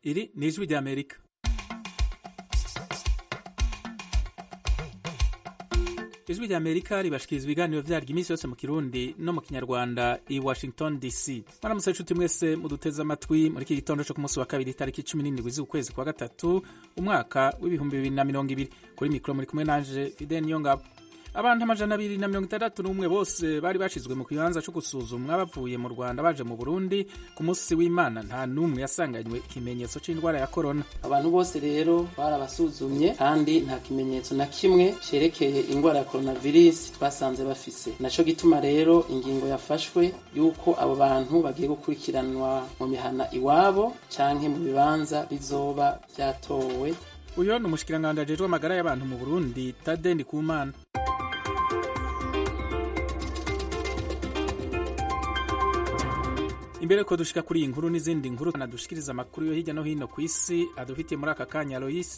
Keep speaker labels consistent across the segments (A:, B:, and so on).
A: iri ni ijwi ry'amerika ijwi ry'amerika ribashikiriza ibiganiro vyaryo iminsi yose mu kirundi no mu kinyarwanda i washington dc mwaramutse inshuti mwese muduteze amatwi muri iki gitondo co ku munsi wa kabiri itariki cumi n'indwi z'ukwezi kwa gatatu umwaka w'ibihumbi bibiri na mirongo ibiri kuri mikoro muri kumwe nanje fideni yongabo abantu amajana abiri na mirongo itandatu n'umwe bose bari bashizwe mu kibanza co gusuzumwa bavuye mu rwanda baje mu burundi ku munsi w'imana nta n'umwe yasanganywe ikimenyetso c'indwara ya korona
B: abantu bose rero barabasuzumye kandi nta kimenyetso na kimwe cerekeye indwara ya coronavirus twasanze bafise naco gituma rero ingingo yafashwe yuko abo bantu bagiye gukurikiranwa mu mihana iwabo canke mu bibanza bizoba vyatowe
A: uyo ni umushikiranganji ajejwe amagara y'abantu mu burundi tade ndikumana imbere ko dushika kuri iyi nkuru n'izindi nkuru nadushikiriza amakuru yo hirya no hino ku isi adufitiye muri aka kanya Lois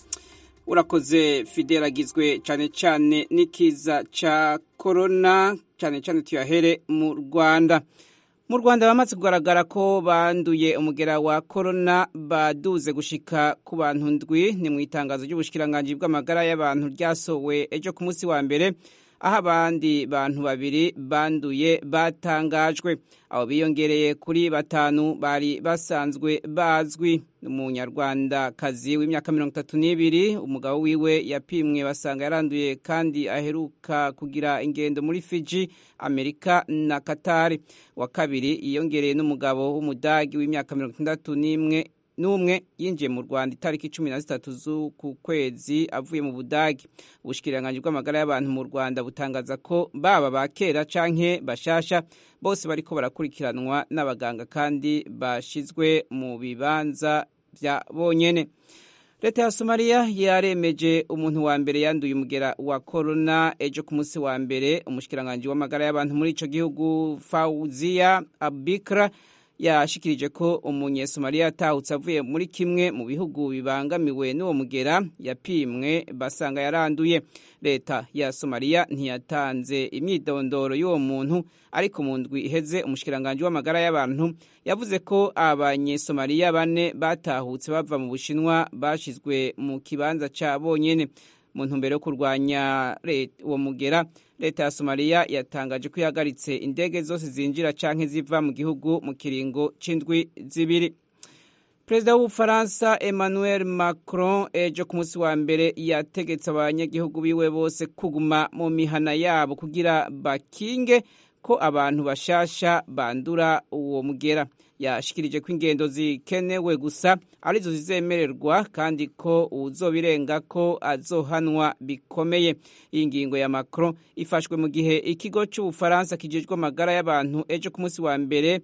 C: urakoze fidel agizwe cyane cyane n'ikiza ca korona cyane cyane tuyahere mu rwanda mu rwanda bamaze kugaragara ko banduye umugera wa korona baduze gushika ku bantu ndwi ni mu itangazo ry'ubushikiranganji bw'amagara y'abantu ryasowe ejo ku munsi wa mbere aho abandi bantu babiri banduye batangajwe abo biyongereye kuri batanu bari basanzwe bazwi umunyarwandakazi w'imyaka mirongo itatu n'ibiri umugabo wiwe yapimwe basanga yaranduye kandi aheruka kugira ingendo muri fiji amerika na katari wa kabiri yiyongereye n'umugabo w'umudagi w'imyaka mirongo itandatu n'imwe n'umwe yinjiye mu rwanda itariki cumi na zitatu z'uku kwezi avuye mu budagi ubushikiranganji bw'amagara y'abantu mu rwanda butangaza ko baba ba kera canke bashasha bose bariko barakurikiranwa n'abaganga kandi bashizwe mu bibanza vya bonyene leta ya somaliya yaremeje umuntu wa mbere yanduye umugera wa korona ejo ku munsi wa mbere umushikiranganji w'amagara y'abantu muri ico gihugu fauziya abikra yashikirije ko umunyesomaliya yatahutse avuye muri kimwe mu bihugu bibangamiwe n'uwo mugera yapimwe basanga yaranduye leta ya somaliya ntiyatanze imyidondoro y'uwo muntu ariko mu ndwi iheze umushikiranganji w'amagara y'abantu yavuze ko abanyesomaliya bane batahutse bava mu bushinwa bashizwe mu kibanza ca bonyene mu ntumbero yo kurwanya uwo mugera leta ya somaliya yatangaje ko ihagaritse indege zose zinjira canke ziva mu gihugu mu kiringo c'indwi zibiri perezida w'ubufaransa emmanuel macron ejo ku munsi wa mbere yategetse abanyagihugu biwe bose kuguma mu mihana yabo kugira bakinge ko abantu bashasha bandura uwo mugera yashikirije ko ingendo zikenewe gusa arizo zizemererwa kandi ko uwuzobirenga ko azohanwa bikomeye iyi ngingo ya macron ifashwe mu gihe ikigo cy'ubufaransa kijejwe amagara y'abantu ejo ku munsi wa mbere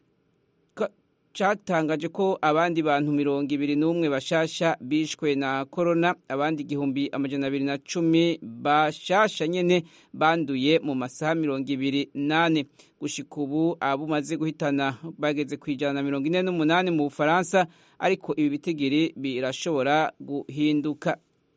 C: cyatangaje ko abandi bantu mirongo ibiri n'umwe bashasha bishwe na korona abandi igihumbi amajana abiri na cumi bashasha nyene banduye mu masaha mirongo ibiri nane gushika ubu abo umaze guhitana bageze ku ijana na mirongo ine n'umunani mu bufaransa ariko ibi bitigiri birashobora guhinduka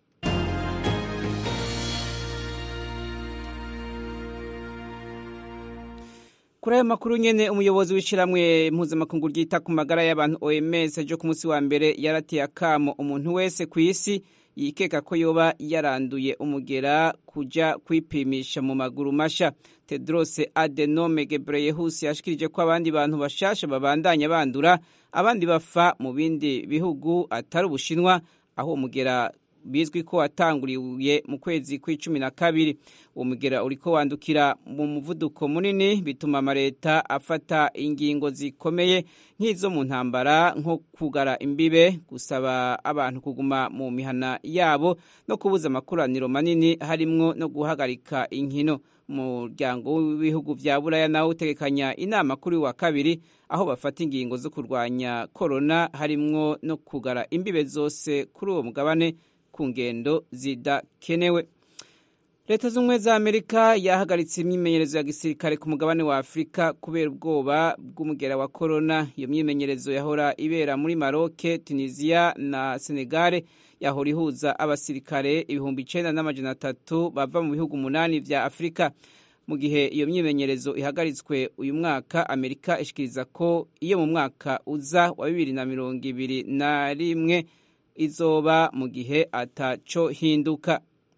C: kuri ayo makuru nyene umuyobozi w'ishiramwe mpuzamakungu ryita ku magara y'abantu OMS ejo ku munsi wa mbere yarateye akamo umuntu wese ku isi yikeka ko yoba yaranduye umugera kuja kwipimisha mu maguru masha Tedros Adhanom Ghebreyesus yashikirije ko abandi bantu bashasha babandanya bandura abandi bafa mu bindi bihugu atari ubushinwa aho umugera bizwi ko watanguriye mu kwezi kw'icumi na kabiri uwo mugera uriko wandukira mu muvuduko munini bituma amaleta afata ingingo zikomeye nk'izo mu ntambara nko kugara imbibe gusaba abantu kuguma mu mihana yabo no kubuza amakoraniro manini harimwo no guhagarika inkino umuryango w'ibihugu vya buraya nawo utegekanya inama kuri wa kabiri aho bafata ingingo zo kurwanya korona harimwo no kugara imbibe zose kuri uwo mugabane ku ngendo zidakenewe leta z'ubumwe za amerika yahagaritse imyimenyerezo ya gisirikare ku mugabane wa afurika kubera ubwoba bw'umugera wa korona iyo myimenyerezo yahora ibera muri maroke tunisiya na senegare yahora ihuza abasirikare ibihumbi icenda n'amajana atatu bava mu bihugu umunani vya afurika mu gihe iyo myimenyerezo ihagaritswe uyu mwaka amerika ishikiriza ko iyo mu mwaka uza wa bibiri na mirongo ibiri na rimwe izoba mu gihe ataco hinduka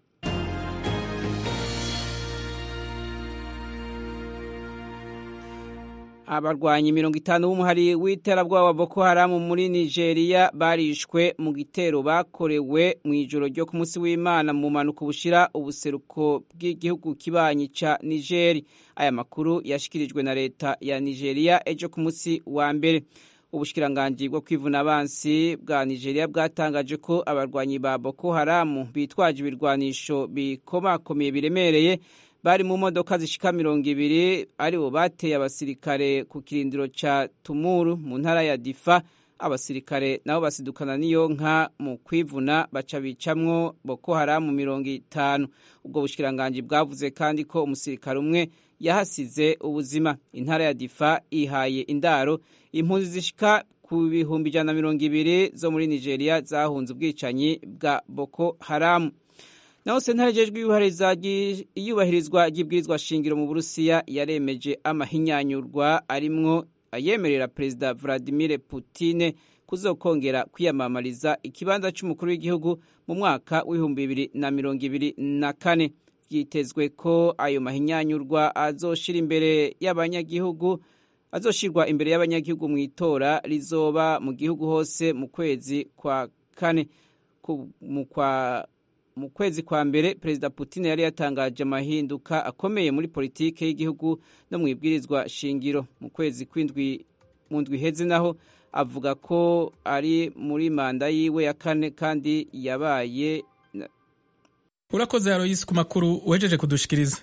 C: abarwanyi mirongo itanu b'umuhari w'iterabwoba wa Boko Haram muri Nigeria barishwe mu gitero bakorewe mu ijoro ryo ku munsi w'Imana mu manuko bushira ubuseruko bw'igihugu kibanyi ca Niger aya makuru yashikirijwe na leta ya Nigeria ejo ku munsi wa mbere ubushikiranganji bwo kwivuna abansi bwa Nigeria bwatangaje ko abarwanyi ba Boko Haram bitwaje ibirwanisho bikomakomeye biremereye bari mu modoka zishika mirongo ibiri aribo bateye abasirikare ku kirindiro ca Tumuru mu ntara ya Difa abasirikare nabo basidukana n'iyo nka mu kwivuna baca bicamwo Boko Haram mirongo itanu ubwo bushikiranganji bwavuze kandi ko umusirikare umwe yahasize ubuzima intara ya Difa ihaye indaro impunzi zishika ku bihumbi ijana na mirongo ibiri zo muri Nigeria zahunze ubwicanyi bwa Boko Haram naho sentare jejwe iyubahirizwa ry'ibwirizwa shingiro mu Burusiya yaremeje amahinyanyurwa arimwo ayemerera Perezida Vladimir Putin kuzokongera kwiyamamariza ikibanza c'umukuru w'igihugu mu mwaka w'ibihumbi bibiri na mirongo ibiri na kane byitezwe ko ayo mahinyanyurwa azoshira imbere y'abanyagihugu azoshirwa imbere y'abanyagihugu mu itora rizoba mu gihugu hose mu kwezi kwa kane mu kwa mu kwezi kwa mbere perezida Putin yari yatangaje amahinduka akomeye muri politike y'igihugu no mu ibwirizwa shingiro mu kwezi kw'indwi mu ndwi iheze naho avuga ko ari muri manda yiwe ya kane kandi yabaye
A: urakoze Aloysi ku makuru wejeje kudushikiriza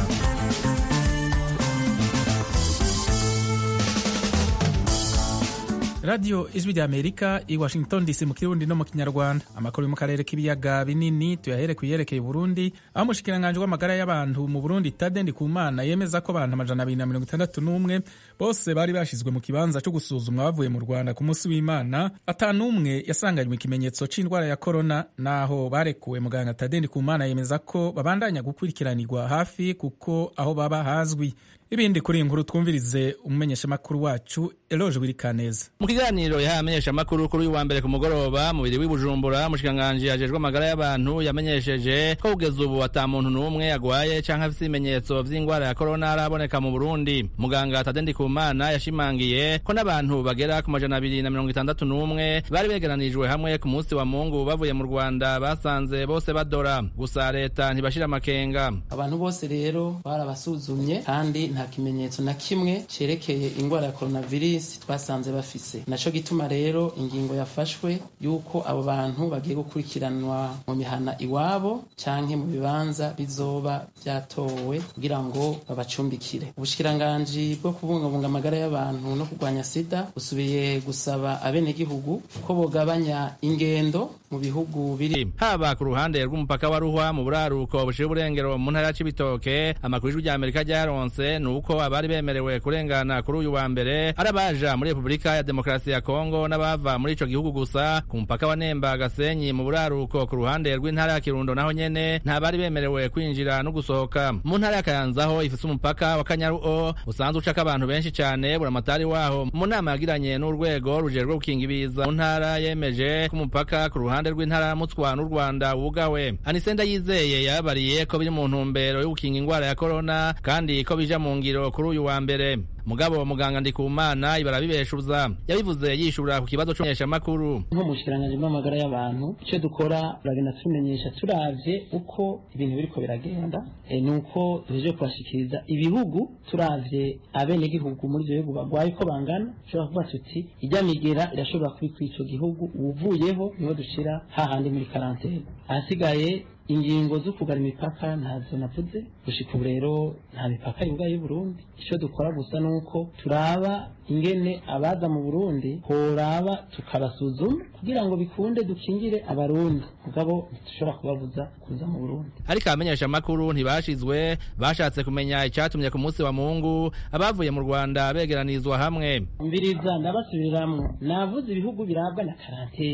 A: radiyo ijwi rya amerika i washington dc mu kirundi no mu kinyarwanda amakuru yo mu karere k'ibiyaga binini tuyahere ku yerekeye burundi aho umushikiranganji w'amagara y'abantu mu burundi tade ndikumana yemeza ko abantu amajana abiri na mirongo itandatu n'umwe bose bari bashyizwe mu kibanza cyo gusuzumwa bavuye mu rwanda ku munsi w'imana atanumwe yasanganywe ikimenyetso c'indwara ya korona naho barekuwe muganga tade ndikumana yemeza ko babandanya gukurikiranirwa hafi kuko aho baba hazwi ibindi kuri iyi nkuru twumvirize umumenyeshamakuru wacu eloge wirikaneza
D: mu kiganiro yahaye amenyeshamakuru kuri uyu wa mbere ku mugoroba mubiri w'ibujumbura umushikiranganji ajejwe amagara y'abantu yamenyesheje ko kugeza ubu ata muntu n'umwe agwaye canke afise ibimenyetso vy'ingwara ya korona araboneka mu burundi muganga tade ndikumana yashimangiye ko n'abantu bagera ku majana abiri na mirongo itandatu n'umwe bari begeranijwe hamwe ku munsi wa mungu bavuye mu rwanda basanze bose badora gusa leta ntibashira amakenga
B: abantu bose rero barabasuzumye kandi nta kimenyetso na kimwe cerekeye ingwara ya coronavirus twasanze bafise naco gituma rero ingingo yafashwe yuko abo bantu bagiye gukurikiranwa mu mihana iwabo canke mu bibanza bizoba vyatowe kugira ngo babacumbikire ubushikiranganji bwo kubungabunga amagara y'abantu no kurwanya sida busubiye gusaba abenegihugu ko bogabanya ingendo mu bihugu biri
D: haba ku ruhande rw'umupaka wa ruhwa mu buraruko bushira uburengero mu ntara ya cibitoke amakuru y'ijwi rya amerika ryaronse ni uko abari bemerewe kurengana kuri uyu wa mbere ari abaja muri repubulika ya demokarasi ya kongo n'abava muri ico gihugu gusa ku mupaka wa nemba gasenyi mu buraruko ku ruhande rw'intara ya kirundo naho nyene nta bari bemerewe kwinjira no gusohoka mu ntara ya kayanzaho ifise umupaka wa kanyaruo usanzwe ucako abantu benshi cane buramatari waho mu nama yagiranye n'urwego rujejwe gukinga ibiza mu ntara yemeje ko umupaka ku ruhande rw'intara ya mutswa n'u rwanda wugawe anisenda yizeye yababariye ko biri mu ntumbero yo gukinga ingwara ya korona kandi ko bija mu ngiro kuri uyu wa mbere mugabo muganga ndikumana ibara bibeshuza yabivuze yishura ku kibazo c'umumenyeshamakuru
B: nko mu bushikiranganji bw'amagara y'abantu icyo dukora turagenda tumenyesha turavye uko ibintu biriko biragenda e, ni uko duhejeje kubashikiriza ibihugu turavye abenegihugu muri ivyo bihugu bagwaye uko bangana tushobora kuvuga tuti irya migera irashobora kuba kuri ico gihugu uwuvuyeho niho dushira hahandi muri karantene ahasigaye ingingo zo kugara imipaka ntazo navuze gushika ubu rero nta mipaka yugaye y'uburundi icyo dukora gusa ni uko turaba ingene abaza mu burundi horaba tukabasuzuma kugira ngo bikunde dukingire abarundi mugabo ntitushobora kubabuza kuza mu burundi
D: ariko abamenyesha amakuru ntibashizwe bashatse kumenya icatumye ku munsi wa mungu abavuye mu rwanda begeranizwa hamwe
B: mbiriza ndabasubiriramwo navuze ibihugu birabwa na karantene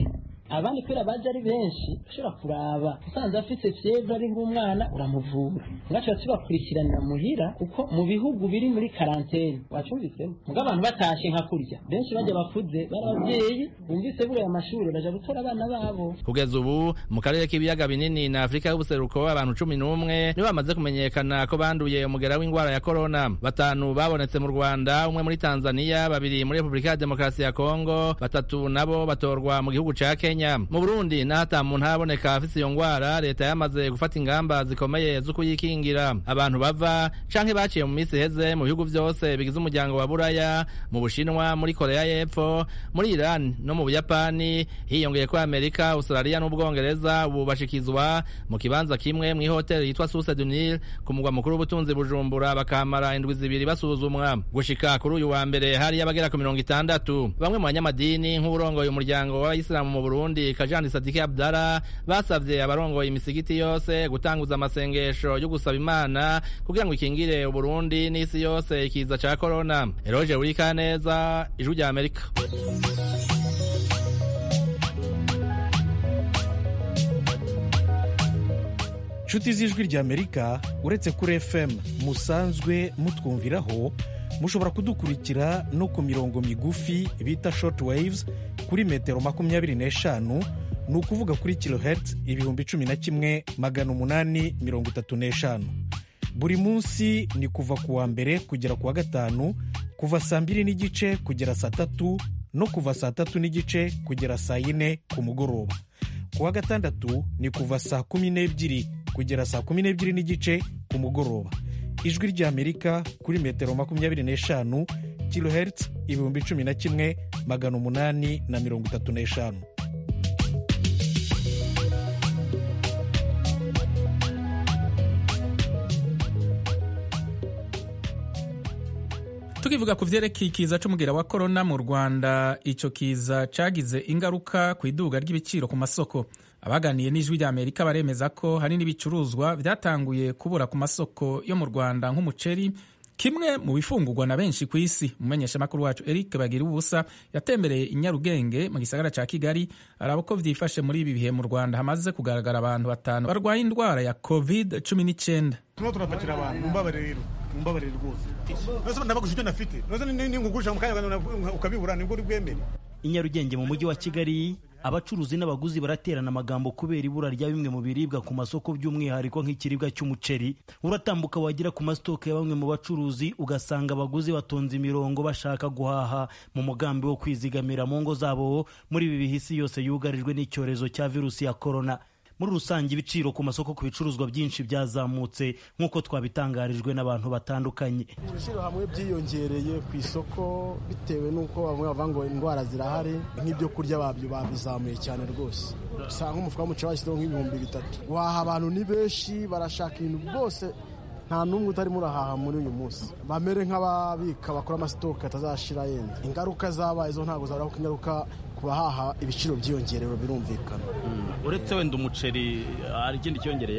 B: abandi kubera baje ari benshi ushobora kuraba usanze afite fievre ari nk'umwana uramuvura ngacu tubakurikiranira muhira kuko mu bihugu biri muri karantene wacumvisemo muga abantu batashe nka kurya benshi bajya bakuze bari ababyeyi bumvise buriya amashuri baja gutora abana babo
D: kugeza ubu mu karere k'ibiyaga binini na afurika y'ubuseruko abantu cumi n'umwe nibo bamaze kumenyekana ko banduye umugera w'indwara ya korona batanu babonetse mu rwanda umwe muri tanzania babiri muri repubulika ya demokarasi ya kongo batatu nabo batorwa mu gihugu ca kenya mu burundi n'ahata muntu haraboneka afise iyo ngwara leta yamaze gufata ingamba zikomeye zo kuyikingira abantu bava canke baciye mu minsi iheze mu bihugu vyose bigize umuryango wa buraya mu bushinwa muri korea y'epfo muri iran no mu buyapani hiyongeye ko amerika australia n'ubwongereza ubu bashikizwa mu kibanza kimwe mw'ihoteli yitwa source du nil ku mugwa mukuru w'ubutunzi bujumbura bakamara indwi zibiri basuzumwa gushika kuri uyu wa mbere hari abagera ku mirongo itandatu bamwe mu banyamadini nk'uburongoye umuryango w'abayisilamu mu burundi kajani sadiki abdara basavye abarongoye imisigiti yose gutanguza amasengesho yo gusaba imana kugira ngo ikingire uburundi n'isi yose ikiza ca korona eroje urikaneza ijwi rya amerika
E: nshuti z'ijwi ry'amerika uretse kuri fm musanzwe mutwumviraho mushobora kudukurikira no ku mirongo migufi bita short waves kuri metero makumyabiri n'eshanu ni ukuvuga kuri kilohertz ibihumbi cumi na kimwe magana umunani mirongo itatu n'eshanu buri munsi ni kuva ku wa mbere kugera ku wa gatanu kuva saa mbiri n'igice kugera saa tatu no kuva saa tatu n'igice kugera saa yine ku mugoroba ku wa gatandatu ni kuva saa kumi n'ebyiri kugera saa kumi n'ebyiri n'igice ku mugoroba ijwi ry'amerika kuri metero makumyabiri n'eshanu kilohertz ibihumbi cumi na kimwe magana umunani na mirongo itatu n'eshanu
A: tukivuga ku vyerekeye ikiza c'umugera wa korona mu rwanda ico kiza cagize ingaruka ku iduga ry'ibiciro ku masoko abaganiye n'ijwi rya amerika baremeza ko hari n'ibicuruzwa vyatanguye kubura ku masoko yo mu rwanda nk'umuceri kimwe mu bifungurwa na benshi ku isi umumenyeshamakuru wacu eric bagira ubusa yatembereye i nyarugenge mu gisagara ca kigali araba ko vyifashe muri ibi bihe mu rwanda hamaze kugaragara abantu batanu barwaye indwara ya covid cumi n'icyenda
F: turimo turapakira abantu mumbabare rero mumbabare rwose nose nabaguze ibyo nafite nose ninkugurisha mu kanya ukabibura nibwo uri bwemere
G: i nyarugenge mu mujyi wa kigali abacuruzi n'abaguzi baraterana amagambo kubera ibura rya bimwe mu biribwa ku masoko by'umwihariko nk'ikiribwa cy'umuceri uratambuka wagera ku masitoke ya bamwe mu bacuruzi ugasanga abaguzi batonze imirongo bashaka guhaha mu mugambi wo kwizigamira mu ngo zabo muri ibi bihe isi yose yugarijwe n'icyorezo cya virusi ya korona muri rusange ibiciro ku masoko ku bicuruzwa byinshi byazamutse nk'uko twabitangarijwe n'abantu batandukanye
H: ibiciro hamwe byiyongereye ku isoko bitewe n'uko bamwe bavuga ngo indwara zirahari nk'ibyo kurya babyo babizamuye cyane rwose usanga nk'umufuka w'umuceri washyizeho nk'ibihumbi bitatu guhaha abantu ni benshi barashaka ibintu byose nta n'umwe utarimo urahaha muri uyu munsi bamere nk'ababika bakora amasitoke atazashira yenda ingaruka zabaye zo ntabwo zabura kuko ingaruka ku bahaha ibiciro byiyongerewe birumvikana
G: uretse wenda umuceri hari ikindi cyongereye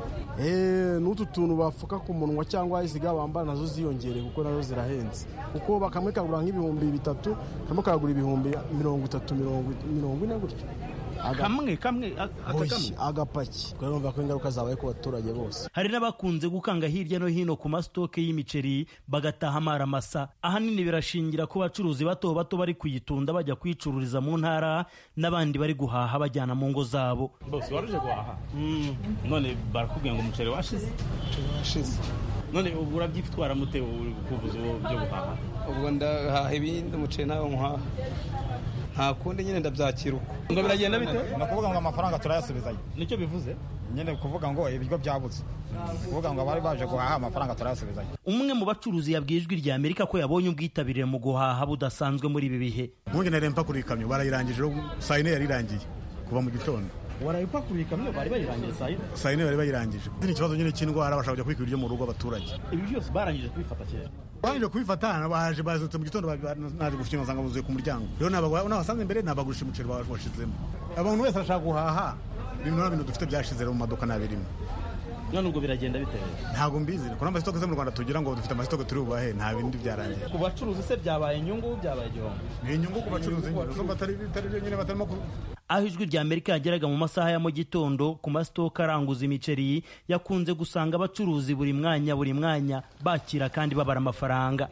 H: n'utu tuntu bafuka ku munwa cyangwa iziga bambara nazo ziyongereye kuko nazo zirahenze kuko bakamwe kagura nk'ibihumbi bitatu kamwe kagura ibihumbi mirongo itatu mirongo ine gutyo
G: kamwe kamwe
H: Oyi, agapaki kubera urumva ko ingaruka zabaye ku baturage bose
G: hari n'abakunze gukanga hirya no hino ku masitoke y'imiceri bagataha amara masa ahanini birashingira ku bacuruzi bato bato bari kuyitunda bajya kuyicururiza mu ntara n'abandi bari guhaha bajyana mu ngo zabo
I: bose waruje guhaha none barakubwira ngo umuceri washize
H: washize
I: none ubu urabyitwara mute uri kuvuza ubu byo guhaha
J: ubwo ndahaha ibindi umuceri ntawo nkuhaha nta kundi nyine ndabyakira uko
I: ngo biragenda bite
F: ni ukuvuga ngo amafaranga turayasubizayo
I: nicyo bivuze
F: nyine kuvuga ngo ibiryo byabuze kuvuga ngo abari baje guhaha amafaranga turayasubizayo
G: umwe mu bacuruzi yabwiye ijwi rya amerika ko yabonye ubwitabire mu guhaha budasanzwe muri ibi bihe
F: nkunge nari mpakuriye ikamyo barayirangije rero saa yine yari irangiye kuva mu gitondo
I: warayipakuye ikamyo bari bayirangiye saa yine
F: saa yine bari bayirangije ni ikibazo nyine cy'indwara bashaka kujya kwika ibiryo mu rugo abaturage
I: ibi byose barangije kubifata kera
F: barangije kubifata baje bazutse mu gitondo naje gushyira nsanga buzuye ku muryango rero n'abasanze imbere nabagurisha umuceri washizemo abantu wese arashaka guhaha ibintu bintu dufite byashize mu maduka ntabirimo
I: none ubwo biragenda bitewe
F: ntabwo mbizi ko n'amasitoke zo mu rwanda tugira ngo dufite amasitoke turi bubahe nta bindi byarangiye
I: ku bacuruzi se byabaye inyungu byabaye igihombo
F: ni inyungu ku bacuruzi nyine zo batari bitari byo nyine batarimo
G: aho ijwi rya amerika yageraga mu masaha ya mu gitondo ku masitoka aranguza imiceri yakunze gusanga abacuruzi buri mwanya buri mwanya bakira kandi babara amafaranga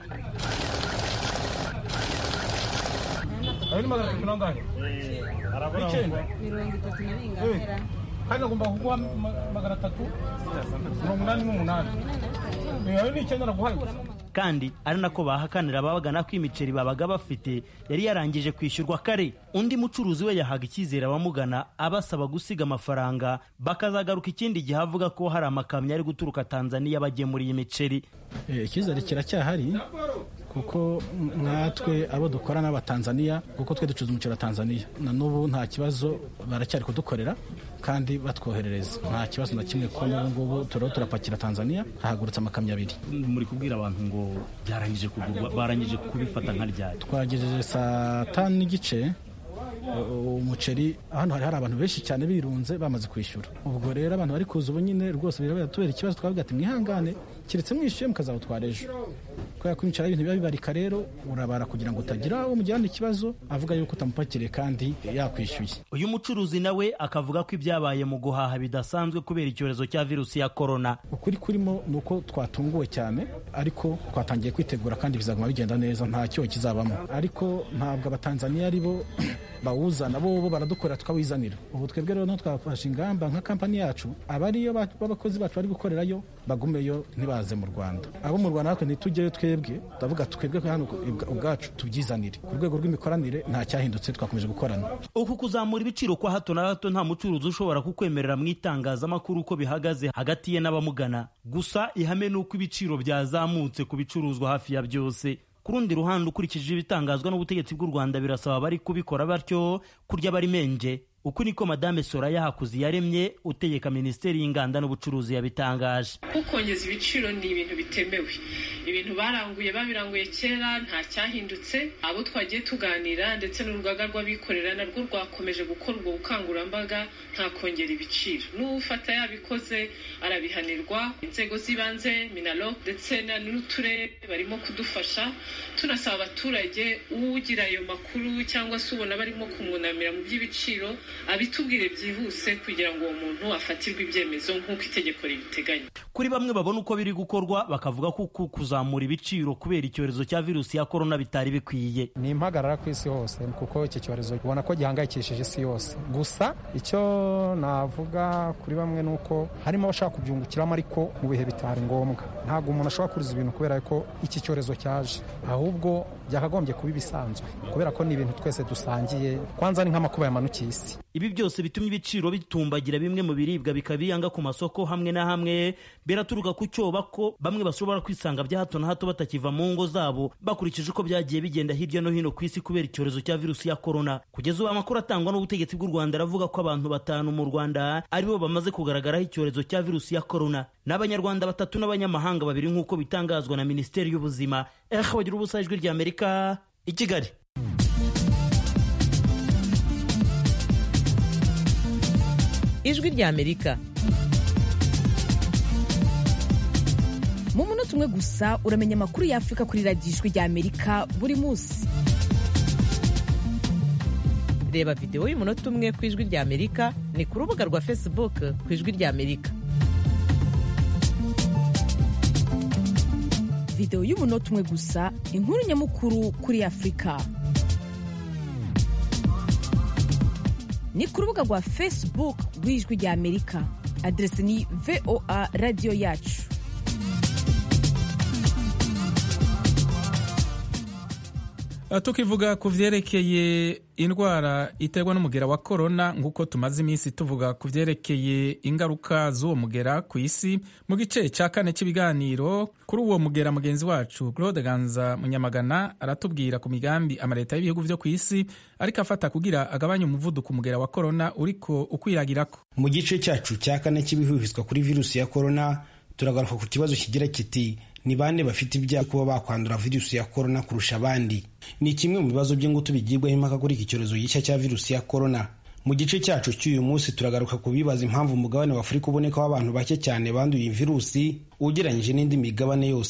K: ayo ni magana atatu nangahe icyenda
L: mirongo itatu na bingahe
K: hano agomba kuguha magana atatu mirongo inani n'umunani ayo ni icyenda naguhaye gusa
G: kandi ari nako bahakanira ababagana ko imiceri babaga bafite yari yarangije kwishyurwa kare undi mucuruzi we yahaga icyizere abamugana abasaba gusiga amafaranga bakazagaruka ikindi gihe avuga ko hari amakamyo ari guturuka tanzaniya bagemuriye imiceri
M: icyizere kiracyahari kuko natwe abo dukora n'abatanzaniya kuko twe ducuruza umuceri wa tanzaniya na n'ubu nta kibazo baracyari kudukorera kandi batwoherereza nta kibazo na kimwe ko n'ubu ngubu turiho turapakira tanzaniya hahagurutse amakamyo abiri
G: muri kubwira abantu ngo byarangije kugurwa barangije kubifata nka ryari
M: twagejeje saa tanu n'igice umuceri hano hari hari abantu benshi cyane birunze bamaze kwishyura ubwo rero abantu bari kuza ubu nyine rwose birabera tubera ikibazo twavuga ati mwihangane keretse mwishyuye mukazawutwara ejo kubera ko imiceri ibintu biba bibarika rero urabara kugira ngo utagira uwo mugirana ikibazo avuga yuko utamupakiriye kandi yakwishyuye
G: uyu mucuruzi nawe akavuga ko ibyabaye mu guhaha bidasanzwe kubera icyorezo cya virusi ya korona
M: ukuri kurimo ni uko twatunguwe cyane ariko twatangiye kwitegura kandi bizaguma bigenda neza nta cyoho kizabamo ariko ntabwo abatanzaniya ari bo bawuzana bo bo baradukorera tukawizanira ubu twebwe rero twafashe ingamba nka kampani yacu abariyo b'abakozi bacu bari gukorerayo bagumeyo ntibaze mu rwanda abo mu rwanda natwe ntitujyeyo twebwe turavuga twebwe hano ubwacu tubyizanire ku rwego rw'imikoranire nta cyahindutse twakomeje gukorana
G: uku kuzamura ibiciro kwa hato na hato nta mucuruzi ushobora kukwemerera mu itangazamakuru uko bihagaze hagati ye n'abamugana gusa ihame ni uko ibiciro byazamutse ku bicuruzwa hafi ya byose ku rundi ruhande ukurikije ibitangazwa n'ubutegetsi bw'u rwanda birasaba abari kubikora batyo kurya bari menje uku niko madame soraya hakuzi yaremye utegeka minisiteri y'inganda n'ubucuruzi yabitangaje
N: kukongeza ibiciro ni ibintu bitemewe ibintu baranguye babiranguye kera nta cyahindutse abo twagiye tuganira ndetse n'urugaga rw'abikorera narwo rwakomeje gukora ubwo bukangurambaga nta kongera ibiciro n'ufata yabikoze arabihanirwa inzego z'ibanze minalo ndetse n'uturere barimo kudufasha tunasaba abaturage ugira ayo makuru cyangwa se ubona barimo kumwunamira mu by'ibiciro abitubwire byihuse kugira ngo uwo muntu afatirwe ibyemezo nk'uko itegeko ribiteganya
G: kuri bamwe babona uko biri gukorwa bakavuga ko uku kuzamura ibiciro kubera icyorezo cya virusi ya korona bitari bikwiye
O: ni impagarara ku isi hose kuko iki cyorezo ubona ko gihangayikishije isi yose gusa icyo navuga kuri bamwe ni uko harimo abashaka kubyungukiramo ariko mu bihe bitari ngombwa ntabwo umuntu ashobora kuriza ibintu kubera ko iki cyorezo cyaje ahubwo byakagombye kuba ibisanzwe kubera ko ni ibintu twese dusangiye kwanza ni nk'amakuba yamanukiye isi
G: ibi byose bitumye ibiciro bitumbagira bimwe mu biribwa bikabiyanga ku masoko hamwe na hamwe biraturuka ku cyoba ko bamwe bashobora kwisanga bya hato na hato batakiva mu ngo zabo bakurikije uko byagiye bigenda hirya no hino ku isi kubera icyorezo cya virusi ya korona kugeza ubu amakuru atangwa n'ubutegetsi bw'u rwanda aravuga ko abantu batanu mu rwanda aribo bamaze kugaragaraho icyorezo cya virusi ya korona n'abanyarwanda batatu n'abanyamahanga babiri nk'uko bitangazwa na minisiteri y'ubuzima ehe bagira ubusa ijwi rya amerika i kigali
P: ijwi rya amerika mu munota umwe gusa uramenya amakuru y'afurika kuri radiyo ijwi rya amerika buri munsi reba videwo y'umunota umwe ku ijwi rya amerika ni ku rubuga rwa facebook ku ijwi rya amerika videwo y'umunota umwe gusa inkuru nyamukuru kuri afurika ni ku rubuga rwa facebook rw'ijwi rya amerika aderesi ni voa radiyo yacu
A: tukivuga ku vyerekeye indwara iterwa n'umugera wa korona nk'uko tumaze iminsi tuvuga ku vyerekeye ingaruka z'uwo mugera ku isi mu gice cya kane cy'ibiganiro kuri uwo mugera mugenzi wacu claude ganza munyamagana aratubwira ku migambi amaleta y'ibihugu vyo ku isi ariko afata kugira agabanye umuvuduko umugera wa korona uriko ukwiragirako
Q: mu gice cyacu cya kane cy'ibihuhizwa kuri virusi ya korona turagaruka ku kibazo kigira kiti ni bande bafite ibyaha kuba bakwandura virusi ya korona kurusha abandi ni kimwe mu bibazo by'ingutu bigirwaho impaka kuri iki cyorezo gishya cya virusi ya korona mu gice cyacu cy'uyu munsi turagaruka ku bibaza impamvu umugabane wa afurika ubonekaho abantu bake cyane banduye iyi virusi ugereranyije n'indi migabane yose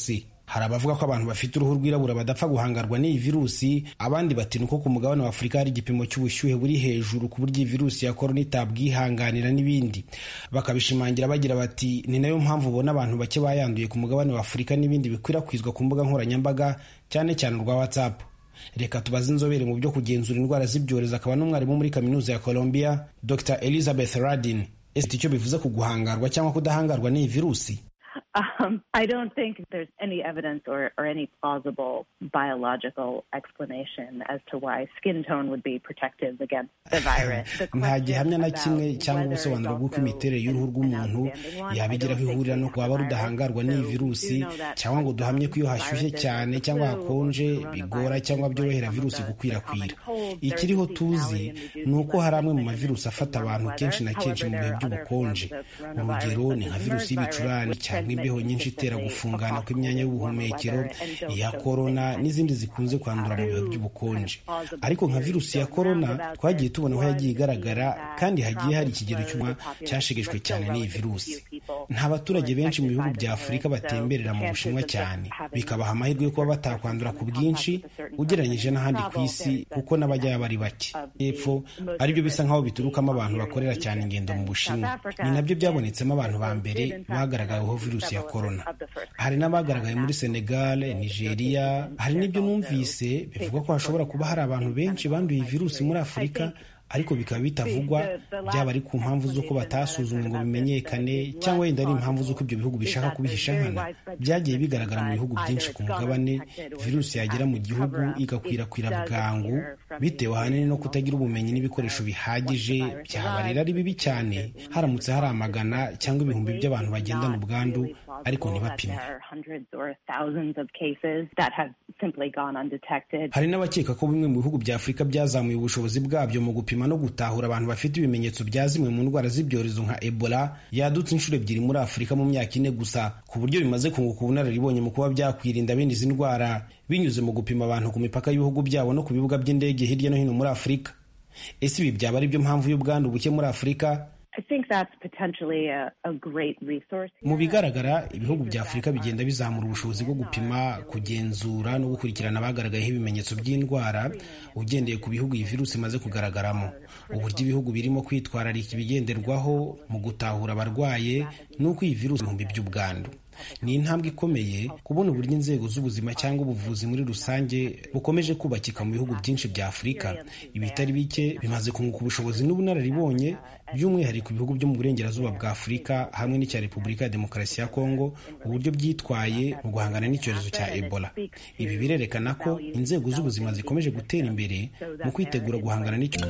Q: hari abavuga ko abantu bafite uruhu rwirabura badapfa guhangarwa n'iyi virusi abandi bati nuko ku mugabane wa afurika hari igipimo cy'ubushyuhe buri hejuru ku buryo iyi virusi ya korona itabwihanganira n'ibindi bakabishimangira bagira bati ni nayo mpamvu ubona abantu bake bayanduye ku mugabane wa afurika n'ibindi bikwirakwizwa ku mbuga nkoranyambaga cyane cyane urwa whatsapp reka tubaze inzobere mu byo kugenzura indwara z'ibyorezo akaba n'umwarimu muri kaminuza ya colombia dr elizabeth radin ese icyo bivuze ku guhangarwa cyangwa kudahangarwa n'iyi virusi
L: Um, I don't think there's any evidence or, or any plausible biological explanation as to why skin tone would be protective against the virus. The
Q: nta gihamya na
L: question
Q: kimwe
L: about
Q: cyangwa
L: whether
Q: ubusobanuro
L: it's
Q: bw'uko
L: also
Q: imiterere y'uruhu rw'umuntu yabigiraho ihurira no kuba rudahangarwa n'iyi virusi cyangwa ngo duhamye ko iyo hashyushye cyane cyangwa hakonje bigora cyangwa byorohera virusi gukwirakwira ikiriho tuzi ni uko hari amwe mu mavirusi afata abantu kenshi na kenshi mu bihe by'ubukonje urugero ni nka virusi y'ibicurane cyangwa imbeho nyinshi itera gufungana kw'imyanya y'ubuhumekero iya korona n'izindi zikunze kwandura mu bihe by'ubukonje ariko nka virusi ya korona twagiye tubona aho yagiye igaragara kandi hagiye hari ikigero cy'umwa cyashegeshwe cyane n'iyi virusi nta baturage benshi mu bihugu bya afurika batemberera mu bushinwa cyane bikabaha amahirwe yo kuba batakwandura ku bwinshi ugereranyije n'ahandi ku isi kuko n'abajyayo bari bake hepfo aribyo bisa nk'aho biturukamo abantu bakorera cyane ingendo mu bushinwa ni nabyo byabonetsemo abantu ba mbere bagaragaweho virusi ya korona hari n'abagaragaye muri senegal nigeria hari n'ibyo numvise bivuga ko hashobora kuba hari abantu benshi banduye iyi virusi muri afurika ariko bikaba bitavugwa byaba ari ku mpamvu z'uko batasuzumwe ngo bimenyekane cyangwa wenda ari impamvu z'uko ibyo bihugu bishaka kubihisha nkana byagiye bigaragara mu bihugu byinshi ku mugabane virusi yagera mu gihugu igakwirakwira bwangu bitewe ahanini no kutagira ubumenyi n'ibikoresho bihagije byaba rero ari bibi cyane haramutse hari amagana cyangwa ibihumbi by'abantu bagendana ubwandu ariko ntibapimwe
L: there are hundreds or thousands of cases that have simply gone undetected.
Q: hari n'abakeka ko bimwe mu bihugu bya afurika byazamuye ubushobozi bwabyo mu gupima no gutahura abantu bafite ibimenyetso bya zimwe mu ndwara z'ibyorezo nka ebola yadutse inshuro ebyiri muri afurika mu myaka ine gusa ku buryo bimaze kunguka ubunararibonye mu kuba byakwirinda bene izi ndwara binyuze mu gupima abantu ku mipaka y'ibihugu byabo no ku bibuga by'indege hirya no hino muri afurika ese ibi byaba ari byo mpamvu y'ubwandu buke muri afurika
L: I think that's potentially a, a great resource.
Q: mu bigaragara ibihugu bya afurika bigenda bizamura ubushobozi bwo gupima kugenzura no gukurikirana abagaragayeho ibimenyetso by'indwara ugendeye ku bihugu iyi virusi imaze kugaragaramo uburyo ibihugu birimo kwitwararika ibigenderwaho mu gutahura abarwaye n'uko iyi virusi ibihumbi by'ubwandu ni intambwe ikomeye kubona uburyo inzego z'ubuzima cyangwa ubuvuzi muri rusange bukomeje kubakika mu bihugu byinshi bya afurika ibitari bike bimaze kunguka ubushobozi n'ubunararibonye by'umwihariko ibihugu byo mu burengerazuba bwa afurika hamwe n'icya repubulika ya demokarasi ya kongo uburyo byitwaye mu guhangana n'icyorezo cya ebola ibi birerekana ko inzego z'ubuzima zikomeje gutera imbere mu kwitegura guhangana n'icyo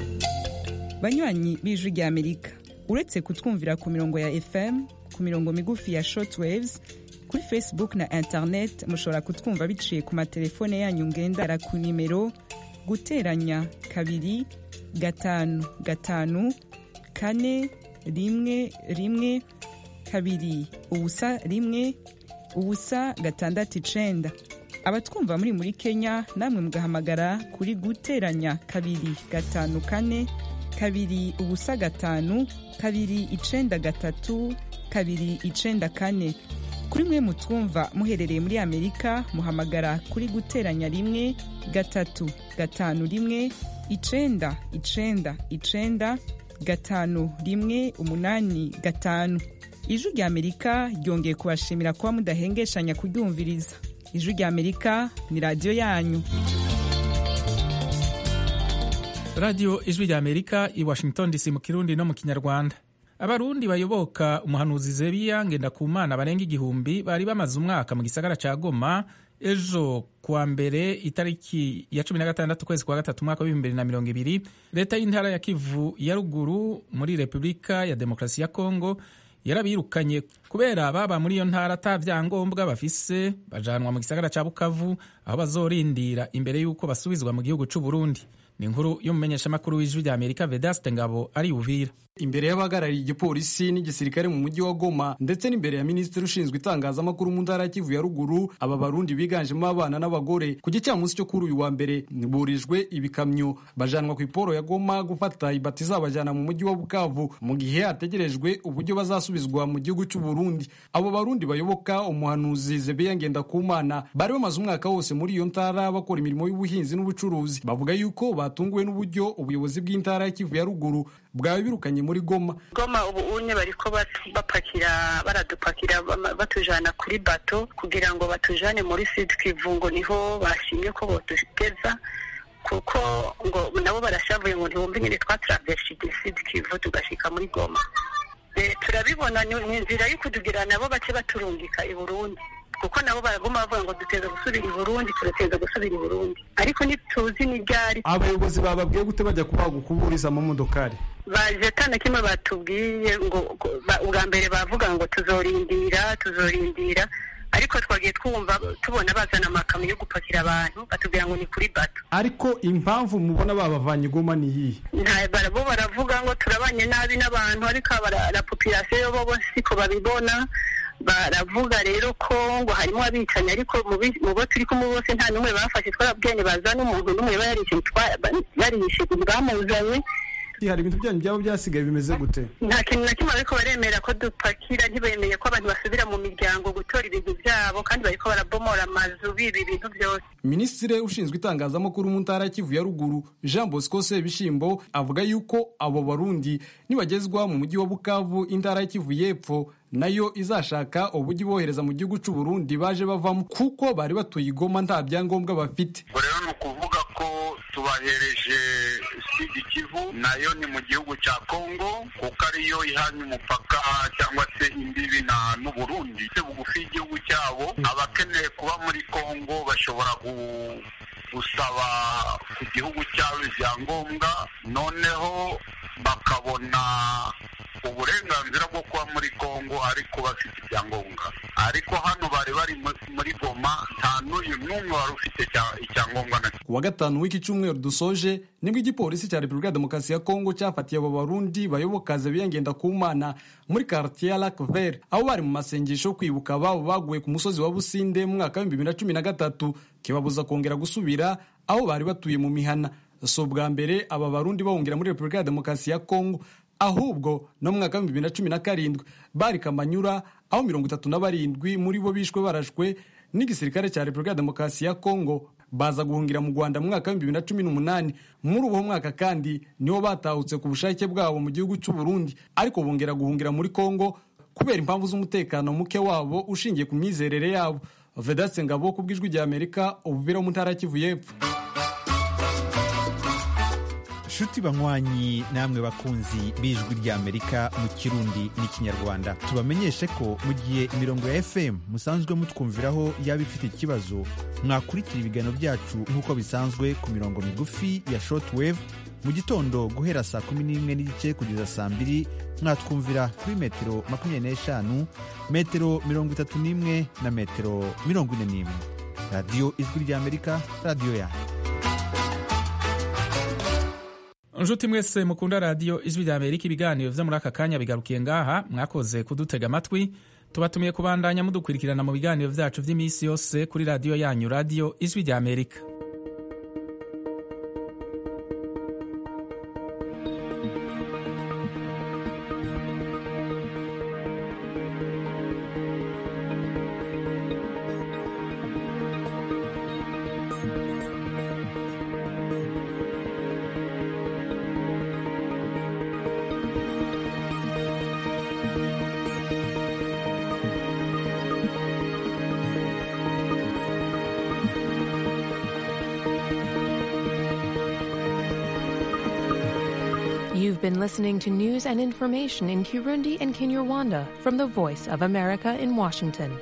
R: banywanyi b'ijwi rya amerika uretse kutwumvira ku mirongo ya fm ku mirongo migufi ya shortwaves kuri facebook na internet mushobora kutwumva biciye ku matelefone yanyu ngendana ku nimero guteranya kabiri gatanu gatanu kane rimwe rimwe kabiri ubusa rimwe ubusa gatandatu icenda abatwumva muri muri kenya namwe mugahamagara kuri guteranya kabiri gatanu kane kabiri ubusa gatanu kabiri icenda gatatu kabiri icenda kane kuri mwe mutwumva muherereye muri amerika muhamagara kuri guteranya rimwe gatatu gatanu rimwe icenda icenda icenda gatanu rimwe umunani gatanu ijwi rya amerika ryongeye kubashimira kuba mudahengeshanya kuryumviriza ijwi rya amerika ni radiyo yanyu
A: radiyo ijwi rya amerika i washington dc mu kirundi no mu kinyarwanda abarundi bayoboka umuhanuzi zebiya ngendakumana barenga igihumbi bari bamaze umwaka mu gisagara ca goma ejo kuwa mbere itariki ya cumi na gatandatu ukwezi kwa gatatu umwaka w'ibihumbi bibiri na mirongo ibiri leta y'intara ya kivu ya ruguru muri repubulika ya demokarasi ya kongo yarabirukanye kubera baba muri iyo ntara ata vyangombwa bafise bajanwa mu gisagara ca bukavu aho bazorindira imbere y'uko basubizwa mu gihugu c'u burundi ni inkuru y'umumenyeshamakuru w'ijwi rya amerika vedaste ngabo ari uvira
S: imbere y'abahagarariye igipolisi n'igisirikare mu mujyi wa Goma ndetse n'imbere ya minisitiri ushinzwe itangazamakuru mu ntara ya Kivu ya ruguru aba barundi biganjemo abana n'abagore ku gicamunsi cyo kuri uyu wa mbere burijwe ibikamyo bajanwa ku iporo ya Goma gufata ibati izabajyana mu mujyi wa Bukavu mu gihe hategerejwe uburyo bazasubizwa mu gihugu cy'u Burundi abo barundi bayoboka umuhanuzi Zebeya Ngendakumana bari bamaze umwaka wose muri iyo ntara bakora imirimo y'ubuhinzi n'ubucuruzi bavuga yuko batunguwe n'uburyo ubuyobozi bw'intara ya Kivu ya ruguru bwawe birukanye muri Goma
T: Goma ubu unye bariko bapakira baradupakira batujana kuri bato kugira ngo batujane muri Sud Kivu ngo niho bashimye ko botugeza kuko ngo nabo barashavuye ngo ntibumve nyine twatravershije Sud Kivu tugashika muri Goma e, turabibona ni inzira yo kutugira nabo bace baturungika i Burundi kuko nabo baraguma bavuga ngo duteza gusubira i Burundi turateza gusubira i Burundi ariko ntituzi ni ryari
S: abayobozi bababwiye gute bajya kubaha gukuburiza amamodokari
T: baje atana kimwe batubwiye ngo ubwa mbere bavuga ngo tuzorindira tuzorindira ariko twagiye twumva tubona bazana amakamyo yo gupakira abantu batubwira ngo ni kuri bato
S: ariko impamvu mubona babavanye igoma ni iyihe
T: bo baravuga ngo turabanye nabi n'abantu ariko la population bo siko babibona baravuga rero ko ngo harimo abicanyi ariko mu bo turi kumwe bose nta n'umwe bafashe twarabwene bazana umuntu n'umwe barishe bamuzanye
S: hari ibintu byanyu byaba byasigaye bimeze gute
T: nta kintu na kimwe bariko baremera ko dupakira ntibemeye ko abantu basubira mu miryango gutora ibintu byabo kandi bariko barabomora amazu biba ibintu byose
S: minisitiri ushinzwe itangazamakuru mu ntara ya kivu ya ruguru jean bosco sebishimbo avuga yuko abo barundi nibagezwa mu mujyi wa bukavu intara ya kivu y'epfo nayo izashaka uburyo ibohereza mu gihugu cy'u Burundi baje bavamo kuko bari batuye igoma nta byangombwa bafite
U: rero ni ukuvuga ko tubahereje sidi kivu nayo ni mu gihugu cya kongo kuko ariyo ihanye umupaka cyangwa se imbibi na n'uburundi bugufi y'igihugu cyabo abakeneye kuba muri kongo bashobora gusaba ku gihugu cyabo ibyangombwa noneho bakabona uburenganzira bwo kuba muri kongo ariko bafite ibyangombwa ariko hano bari bari muri goma nta n'uyu n'umwe wari ufite icyangombwa na
S: ku wa gatanu w'iki cyumweru dusoje nibwo igipolisi cya repubulika ya demokarasi ya kongo cyafatiye abo barundi bayoboka biyangenda ku mana muri quartier ya lac vert aho bari mu masengesho yo kwibuka ababo baguye ku musozi wa businde mu mwaka w'ibihumbi bibiri na cumi na gatatu kibabuza kongera gusubira aho bari batuye mu mihana si ubwa mbere aba barundi bahungira muri repubulika ya demokarasi ya kongo ahubwo no mu mwaka w'ibihumbi bibiri na cumi na karindwi bari kamanyura aho mirongo itatu na barindwi muri bo bishwe barashwe n'igisirikare cya repubulika ya demokarasi ya kongo baza guhungira mu rwanda mu mwaka w'ibihumbi bibiri na cumi n'umunani muri uwo mwaka kandi nibo batahutse ku bushake bwabo mu gihugu cy'u Burundi ariko bongera guhungira muri kongo kubera impamvu z'umutekano muke wabo ushingiye ku myizerere yabo vedatse ngabo ku bw'ijwi rya amerika ubuvira mu ntara ya kivu y'epfo
V: nshuti banywanyi namwe bakunzi b'ijwi ry'amerika mu kirundi n'ikinyarwanda tubamenyeshe ko mu gihe imirongo ya fm musanzwe mutwumviraho yaba ifite ikibazo mwakurikira ibiganiro byacu nk'uko bisanzwe ku mirongo migufi ya shortwave mu gitondo guhera saa kumi n'imwe n'igice kugeza saa mbiri mwatwumvira kuri metero makumyabiri n'eshanu metero mirongo itatu n'imwe na metero mirongo ine n'imwe radiyo ijwi ry'amerika radiyo yanyu
A: nshuti mwese mukunda radiyo ijwi rya amerika ibiganiro vyo muri aka kanya bigarukiye ngaha mwakoze kudutega amatwi tubatumiye kubandanya mudukurikirana mu biganiro vyacu vy'iminsi yose kuri radiyo yanyu radiyo ijwi rya amerika
W: You've been listening to news and information in Kirundi and Kinyarwanda from the Voice of America in Washington.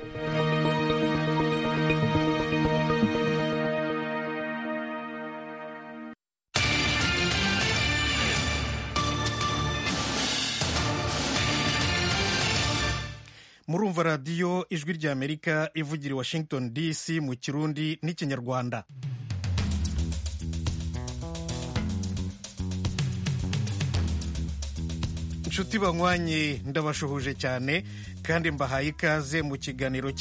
E: murumva radiyo ijwi ry'amerika ivugira i washington dc mu kirundi n'ikinyarwanda inshuti banywanyi ndabashuhuje cyane kandi mbahaye ikaze mu kiganiro